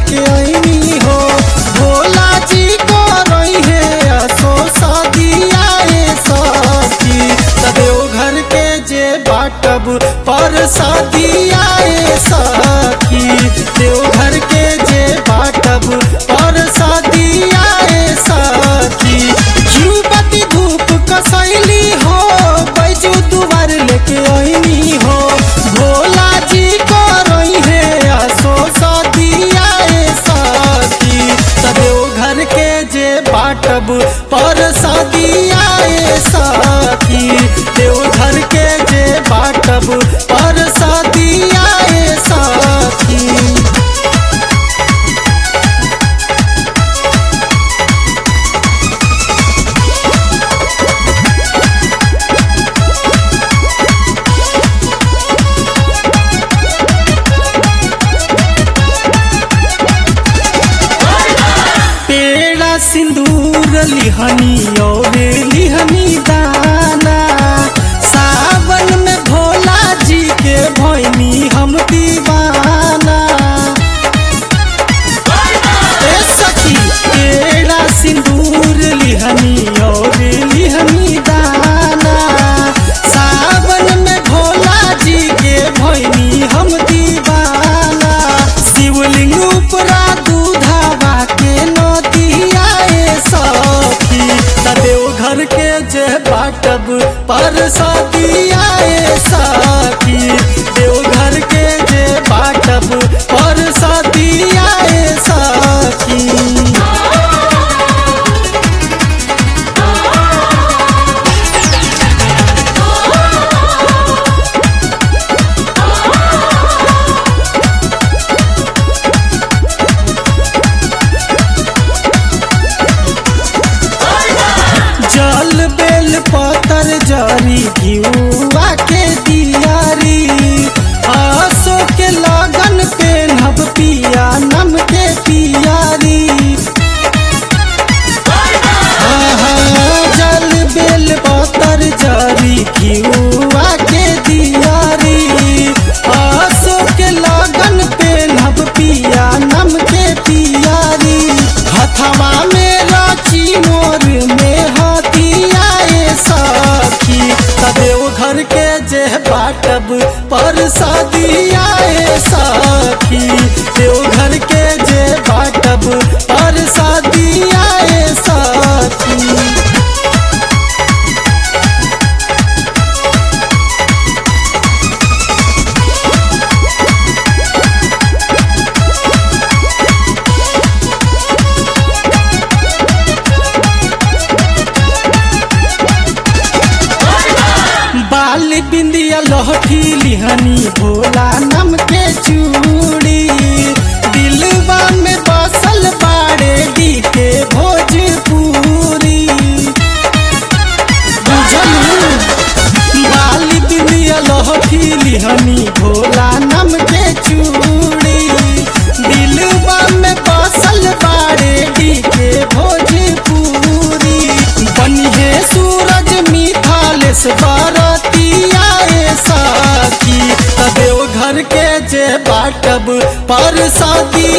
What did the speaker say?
लेके आईनी हो भोला जी को रही है असो सदिया ए सखी तदेव घर के जे बाटब पर सदिया ए सखी देव घर के जे बाटब पर सदिया ए सखी युवती धूप कसैली हो बैजू दुआर लेके आईनी हो भोला जी को रही है असो सदिया ए सखी तदेव घर के जे बाटब पर सदिया ए सखी देव घर के जे बाटब पर सदिया ए सखी पेड़ा सिंदूर लिहनी और लिहनी दाना सावन में भोला जी के भैनी हम दीवाना ए सखी पेड़ा सिंदूर लिहनी और लिहनी दाना सावन में भोला जी के भैनी हम दीवाना शिवलिंग उपरा दूधावा के नदिया ए सखी तदेव घर के जे बाटब पर सदिया ए सखी देव घर के जे बाटब पर सदिया ए सखी जल बेल पतर जरी घिउआ के दियारी आसो के लगन पे नभ पिया नम के पियारी आहा, जल बेल पतर जरी घिउआ के दियारी आसो के लगन पे नभ पिया नम के पियारी हथवा में राची मोर में हथिया ए सखी तदेव घर के जे बाटब पर सदिया ए सखी देव घर के जे बाटब पर सदिया ए सखी बाल बिंदिया लहठी लिहनी भोला नम के चूड़ी दिलवा में बसल बाड़े दी के भोजपुरी बुझलू बाल बिंदिया लहठी लिहनी भोला नम के चूड़ी दिलवा में बसल बाड़े दी के भोजपुरी बनिहे सूरज मिथालेश बरतिया ए सखी तदेव घर के जे बाटब पर सदी